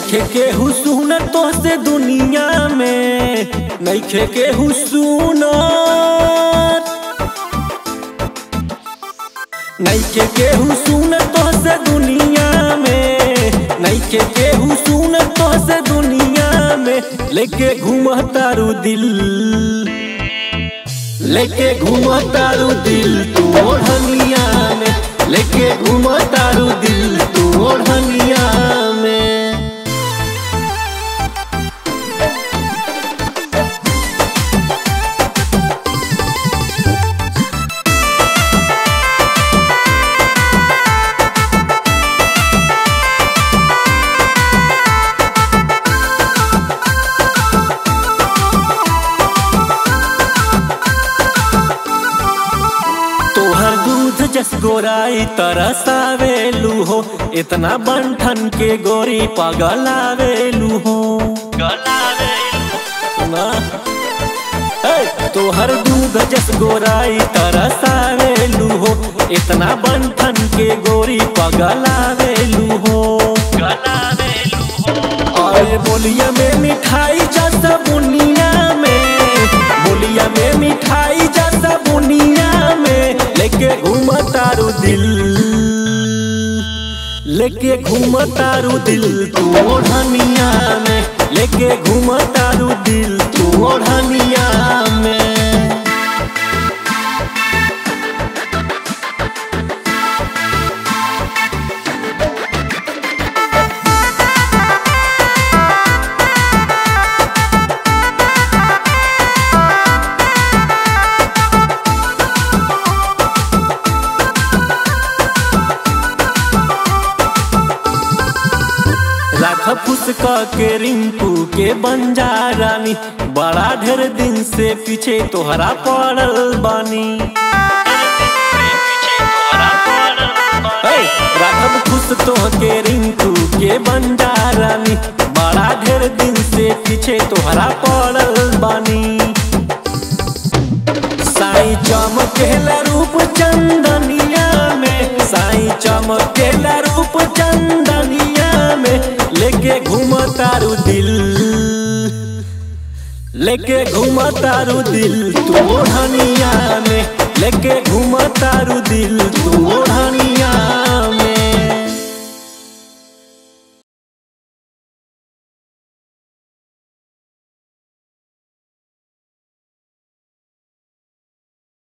नैखे के हुसून तो से दुनिया में नैखे के हुसून नैखे के हुसून तो से दुनिया में नैखे के हुसून तो से दुनिया में लेके घूम तारू दिल लेके घूम तारू दिल तू ओढ़निया में लेके घूम तारू दिल तू ओढ़निया में तोहर दूध जस गोराई तरसावेलू हो इतना बंठन के गोरी पगलावेलू हो सुना ए, तोहर दूध जस गोराई तरसावेलू हो इतना बंठन के गोरी पगलावेलू हो अरे बोलिया में मिठाई जैसा बुनिया में बोलिया में मिठाई जैसा बुनिया में लेके घूम तारू दिल लेके घूम तारू दिल तू ओढ़निया में लेके घूम तारू दिल तू ओढ़निया में राख फुसका के रिंकू के बंजा रानी बड़ा ढेर दिन से पीछे तोहरा पड़ल बानी ए, राघव खुश तो के रिंकू के बंजा रानी बड़ा ढेर दिन से पीछे तोहरा पड़ल बानी साई चमकेला रूप चंदनिया में साई चमकेला रूप चंदनिया में लेके घूम तारू दिल लेके घूम तारू दिल तू ओढ़निया में लेके घूम तारू दिल तू